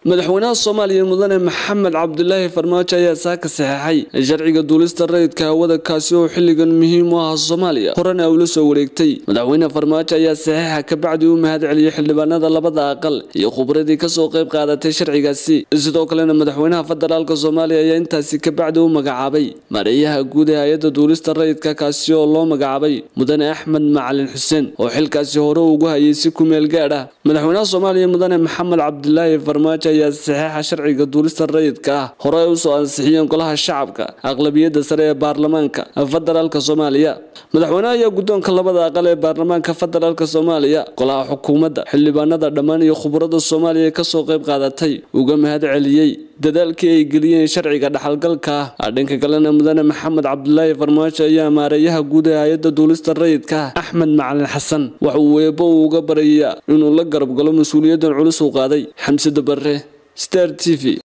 madaxweynaha soomaaliya mudane maxamed cabdulaahi farmaajo ayaa saaka saxeexay sharciga duulista rayidka hawada kaasi oo xilligan muhiim u ah soomaaliya horena ula soo wareegtay madaxweyne farmaajo ayaa saxeexa kabacdi u mahad celiyay xildhibaanada labada aqal iyo khubradii kasoo qayb qaadatay sharcigaasi sidoo kalena madaxweynaha federaalk soomaaliya ayaa intaasi kabacdi u magacaabay mareeyaha guud ee hay-adda duulista rayidka kaasi oo loo magacaabay mudane axmed macalin xuseen oo xilkaasi hore ugu hayay si kumeel gaadh ah madaxweynaha soomaaliya mudane maxamed cabdulaahi farmaajo ayaa saxeexa sharciga duulista rayidka ah hore ay usoo ansixiyeen golaha shacabka aqlabiyadda sare ee baarlamaanka federaalk soomaaliya madaxweynaha ayaa guddoonka labada aqal ee baarlamaanka federaalk soomaaliya golaha xukuumadda xildhibaanada dhammaan iyo khubarada soomaaliya ee kasoo qayb qaadatay uga mahad celiyey dadaalkii ay geliyeen sharciga dhaxalgalka ah dhanka kalena mudane maxamed cabdulaahi farmaajo ayaa maareeyaha guud ee hay-adda duulista rayidka axmed macalin xasan waxa uu eebo uu uga barayaa inuu la garab galo mas-uuliyaddan culus uu qaaday xamsada barre star t v